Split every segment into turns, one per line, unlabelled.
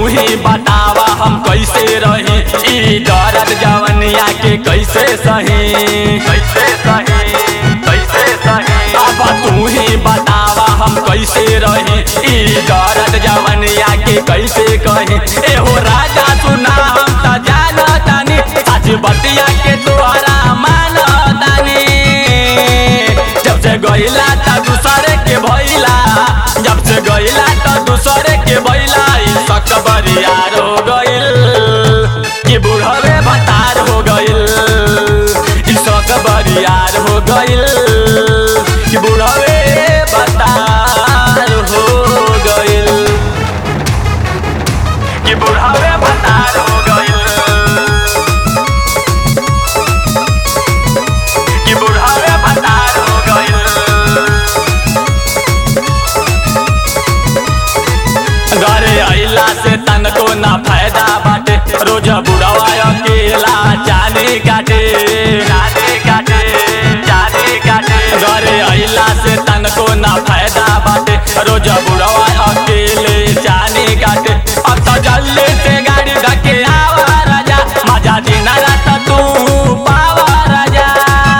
ही बतावा हम कैसे रही ई दर्द जवनिया के कैसे सही कैसे सही कैसे सही अब तू ही बतावा हम कैसे रही ई दर्द जवनिया के कैसे कही एहो राजा सुना हम त जानतानी सच बतिया के तोहरा मानतानी जब से गइला त दूसरे के भइला जब से गइला त दूसरे के भइला ई सक बरियार हो गइल कि बुढ़वे भतार हो गइल ई सक बरियार हो गइल कि बुढ़वे भतार हो गइल कि बुढ़वे भतार हो गइल कि बुढ़वे भतार हो गइल घरे अइला से तनको ना फायदा बाटे रोज बुढ़वा अकेला जाने काटे जाने काटे जाने काटे घरे अइला से तनको ना फायदा बाटे रोज बुढ़वा अकेले जाने काटे अब तो जल्दी से गाड़ी धके आवा राजा मजा दिन रात तू पावा राजा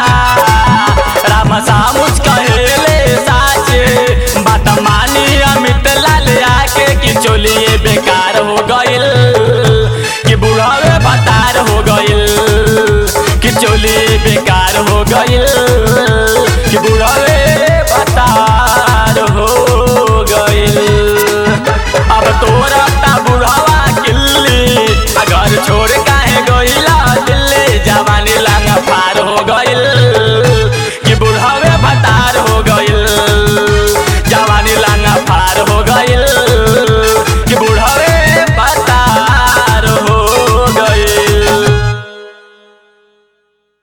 राम सामुच कहेले साचे बात मानी अमित लाल आके कि चोलिए बेकार हो गइल कि बुढ़ावे भतार हो गइल कि चोली बेकार हो गइल